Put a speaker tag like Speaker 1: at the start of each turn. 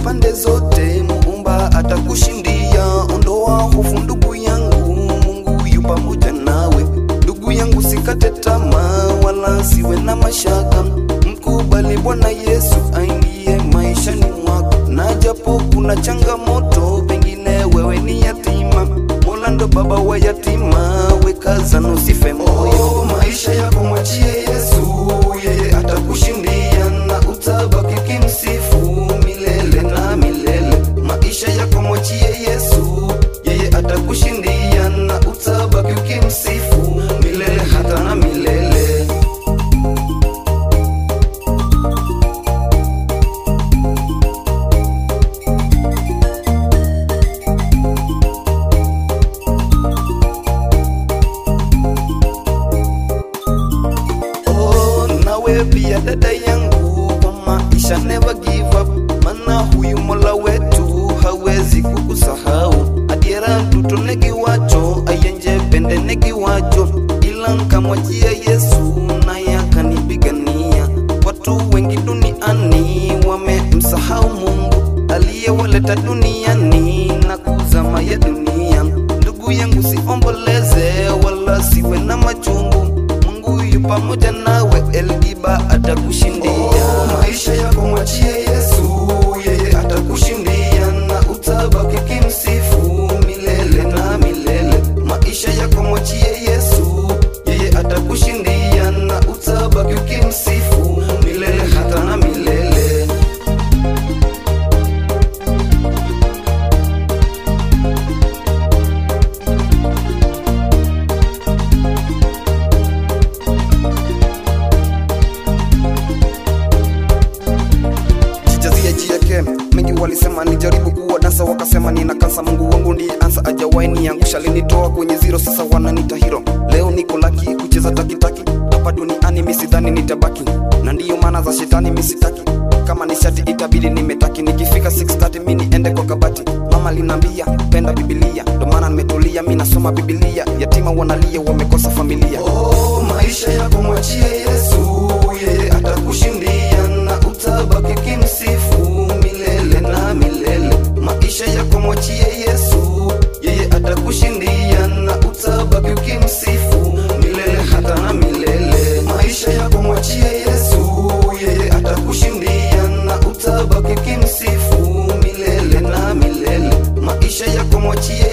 Speaker 1: pande zote, muumba atakushindia. Ondoa hofu ndugu yangu, Mungu yu pamoja nawe. Ndugu yangu, sikate tamaa wala siwe na mashaka, mkubali Bwana Yesu aingie maishani mwako, na japo kuna changamoto, pengine wewe ni yatima, Mola ndo baba wa yatima, wekaza na usife moyo. Maisha yako mwachie Yesu, yeye atakushindia na utabaki kimsifu milele na milele. Maisha yako mwachie Yesu, yeye atakushindia na utabaki ukimsifu milele hata na milele. Oh, nawe pia dada yangu, kwa maisha never give up, maana huyu Mola wetu hawezi kukusahau. Adiera mtoto negiwacho ayenje pende negiwacho, ila nkamwachia Yesu naye akanipigania. Watu wengi duniani wamemsahau Mungu aliyewaleta duniani na kuzama ya dunia. Ndugu yangu, siomboleze wala siwe na machungu Mungu yu pamoja nawe, Elgiba atakushindia. Oh, maisha yako mwachie Yesu, yeye atakushindia na utabaki kimsifu milele na milele. Maisha yako mwachie Yesu, yeye atakushindia na utabaki ukimsifu milele hata na milele. jijazia jieke mengi walisema nijaribu kuwa dansa wakasema nina kansa mungu wangu ndiye ansa ajawai niangusha linitoa kwenye zero sasa wananita hiro leo niko laki kucheza takitaki hapa duniani misidhani nitabaki na ndiyo maana za shetani misitaki kama ni shati itabidi nimetaki nikifika 630 mi niende kwa kabati mama linaambia penda bibilia ndo maana nimetulia mi nasoma bibilia yatima wanalia wamekosa familia oh, maisha yako mwachie yesu yeye atakushindia na utabaki kimsifu milele na milele. Maisha yako mwachie Yesu, yeye atakushindia na utabaki ukimsifu milele hata na milele. Maisha yako mwachie Yesu, yeye atakushindia na utabaki ukimsifu milele na milele. Maisha yako mwachie